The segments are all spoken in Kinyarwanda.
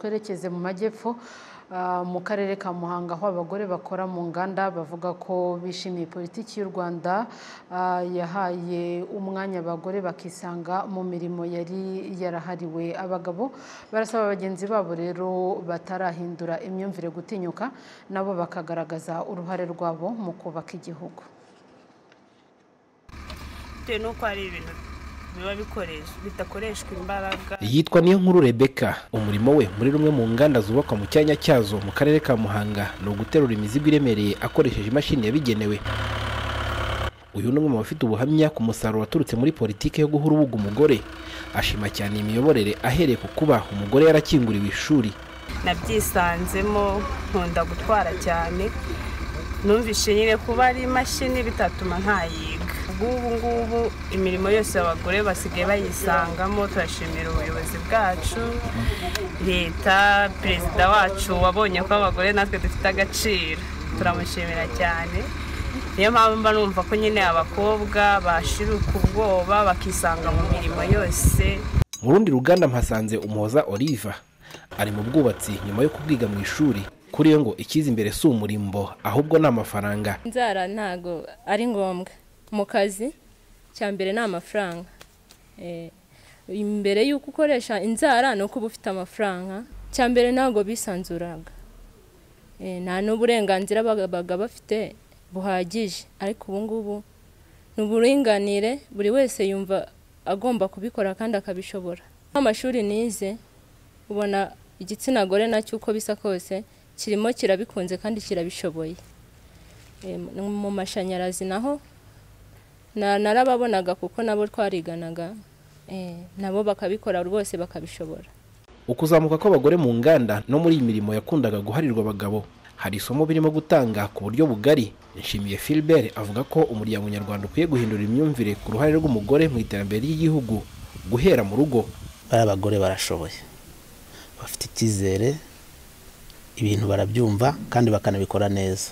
twerekeze mu majyepfo ah, mu karere ka Muhanga aho abagore bakora mu nganda bavuga ko bishimiye politiki y'u Rwanda ah, yahaye umwanya abagore bakisanga mu mirimo yari yarahariwe abagabo barasaba bagenzi babo rero batarahindura imyumvire gutinyuka nabo bakagaragaza uruhare rwabo mu kubaka igihugu bitewe n'uko hari ibintu biba bikoresha bidakoreshwa imbaraga yitwa niyo nkuru rebeka umurimo we muri rumwe mu nganda zubakwa mu cyanya cyazo mu karere ka muhanga ni uguterura imizigo iremereye akoresheje imashini yabigenewe uyu ni umwe mu bafite ubuhamya ku musaruro waturutse muri politiki yo guha urubuga umugore ashima cyane iyi miyoborere ahereye ku kuba umugore yarakinguriwe ishuri nabyisanzemo nkunda gutwara cyane numvishe nyine kuba ari imashini bitatuma ntayiga ubwubu ngubu imirimo yose abagore basigaye bayisangamo turashimira ubuyobozi bwacu leta perezida wacu wabonye ko abagore natwe dufite agaciro turamushimira cyane niyo mpamvu mba numva ko nyine abakobwa bashiruka ubwoba bakisanga mu mirimo yose mu rundi ruganda mpasanze umuhoza oliva ari mu bwubatsi nyuma yo kubwiga mu ishuri kuri yo ngo ikiza imbere si umurimbo ahubwo ni amafaranga inzara ntago ari ngombwa mu kazi cya mbere ni amafaranga Eh, imbere y'uko ukoresha inzara ni uko uba ufite amafaranga cya mbere ntabwo bisanzuraga Eh, nta n'uburenganzira babaga bafite buhagije ariko ubu ngubu ni uburinganire buri wese yumva agomba kubikora kandi akabishobora nk'amashuri nize ubona igitsina gore nacyo uko bisa kose kirimo kirabikunze kandi kirabishoboye Eh, mu mashanyarazi naho na- narababonaga kuko nabo twariganaga eh, nabo bakabikora rwose bakabishobora ukuzamuka kw'abagore mu nganda no muri iyi mirimo yakundaga guharirwa abagabo hari isomo birimo gutanga ku buryo bugari nshimiye filibert avuga ko umuryango nyarwanda ukwiye guhindura imyumvire ku ruhare rw'umugore mu iterambere ry'igihugu guhera mu rugo bariya bagore barashoboye bafite icyizere ibintu barabyumva kandi bakanabikora neza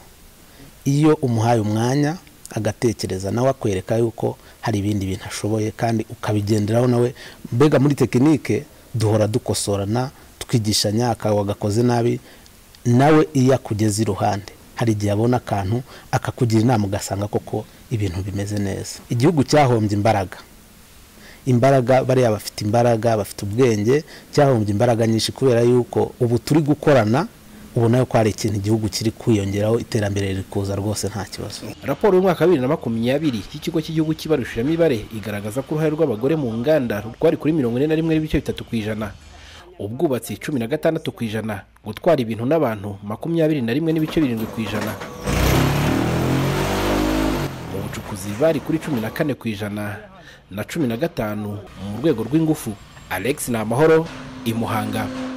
iyo umuhaye umwanya agatekereza nawe akwereka yuko hari ibindi bintu ashoboye kandi ukabigenderaho nawe mbega muri tekinike duhora dukosorana twigishanya akawe wagakoze nabi nawe iyo akugeze iruhande hari igihe abona akantu akakugira inama ugasanga koko ibintu bimeze neza igihugu cyahombye imbaraga imbaraga bariya bafite imbaraga bafite ubwenge cyahombye imbaraga nyinshi kubera yuko ubu turi gukorana ubona ko hari ikintu igihugu kiri kwiyongeraho iterambere riri kuza rwose nta kibazo raporo y'umwaka wa bibiri na makumyabiri y'ikigo cy'igihugu cy'ibarushiramibare igaragaza ko uruhare rw'abagore mu nganda rwari kuri mirongo ine na rimwe n'ibice bitatu ku ijana ubwubatsi cumi na gatandatu ku ijana gutwara ibintu n'abantu makumyabiri na rimwe n'ibice birindwi ku ijana mu bucukuzi bari kuri cumi na kane ku ijana na cumi na gatanu mu rwego rw'ingufu alex ni amahoro imuhanga